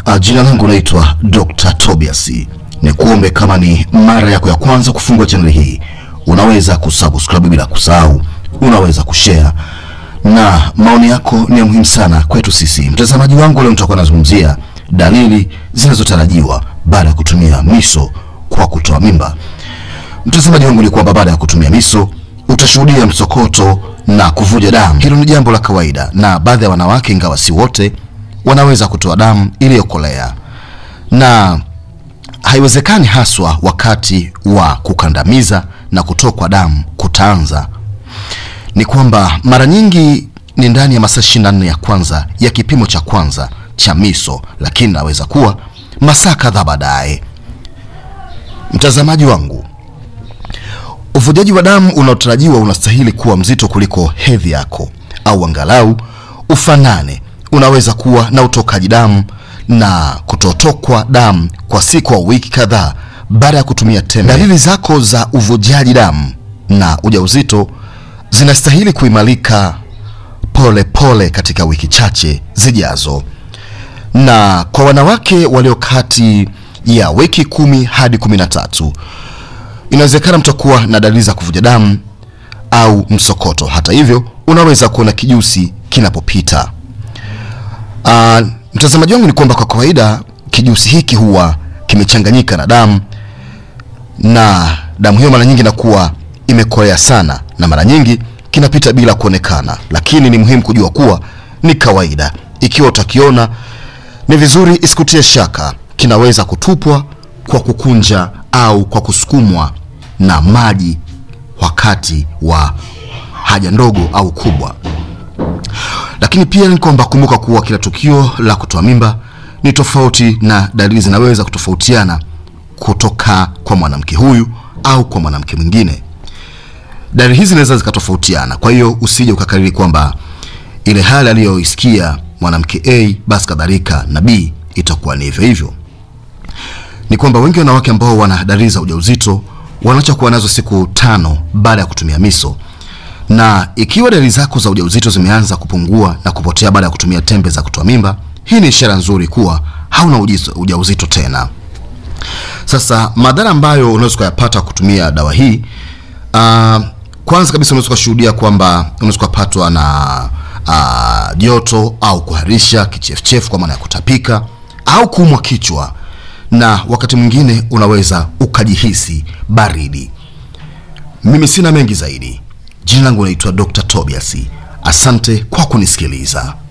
Uh, jina langu naitwa Dr. Tobias. Ni kuombe kama ni mara yako ya kwanza kufungua channel hii, unaweza kusubscribe bila kusahau, unaweza kushare na maoni yako ni ya muhimu sana kwetu sisi. Mtazamaji wangu, leo nitakuwa nazungumzia dalili zinazotarajiwa baada ya kutumia miso kwa kutoa mimba. Mtazamaji wangu, ni kwamba baada ya kutumia miso utashuhudia msokoto na kuvuja damu. Hilo ni jambo la kawaida, na baadhi ya wanawake, ingawa si wote, wanaweza kutoa damu iliyokolea na haiwezekani haswa wakati wa kukandamiza na kutokwa damu kutaanza. Ni kwamba mara nyingi ni ndani ya masaa 24 ya kwanza ya kipimo cha kwanza cha miso, lakini naweza kuwa masaa kadhaa baadaye. Mtazamaji wangu, uvujaji wa damu unaotarajiwa unastahili kuwa mzito kuliko hedhi yako, au angalau ufanane. Unaweza kuwa na utokaji damu na kutotokwa damu kwa siku au wiki kadhaa baada ya kutumia tembe. Dalili zako za uvujaji damu na ujauzito zinastahili kuimarika pole pole katika wiki chache zijazo, na kwa wanawake walio kati ya wiki kumi hadi kumi na tatu inawezekana mtakuwa na dalili za kuvuja damu au msokoto. Hata hivyo, unaweza kuona kijusi kinapopita. Uh, mtazamaji wangu ni kwamba kwa kawaida kijusi hiki huwa kimechanganyika na damu na damu hiyo mara nyingi inakuwa imekolea sana na mara nyingi kinapita bila kuonekana, lakini ni muhimu kujua kuwa ni kawaida. Ikiwa utakiona, ni vizuri isikutie shaka. Kinaweza kutupwa kwa kukunja au kwa kusukumwa na maji wakati wa haja ndogo au kubwa. Lakini pia ni kwamba kumbuka kuwa kila tukio la kutoa mimba ni tofauti na dalili zinaweza kutofautiana kutoka kwa mwanamke huyu au kwa mwanamke mwingine. Dalili hizi zinaweza zikatofautiana, kwa hiyo usije ukakariri kwamba ile hali aliyoisikia mwanamke A basi kadhalika na B itakuwa ni hivyo hivyo. Ni kwamba wengi wanawake ambao wana dalili za ujauzito wanaacha kuwa nazo siku tano baada ya kutumia miso na ikiwa dalili zako za ujauzito zimeanza kupungua na kupotea baada ya kutumia tembe za kutoa mimba, hii ni ishara nzuri kuwa hauna ujauzito tena. Sasa madhara ambayo unaweza kuyapata kutumia dawa hii, uh, kwanza kabisa unaweza kushuhudia kwamba unaweza kupatwa na joto uh, au kuharisha, kichefuchefu kwa maana ya kutapika au kuumwa kichwa, na wakati mwingine unaweza ukajihisi baridi. Mimi sina mengi zaidi. Jina langu naitwa Dr. Tobias. Asante kwa kunisikiliza.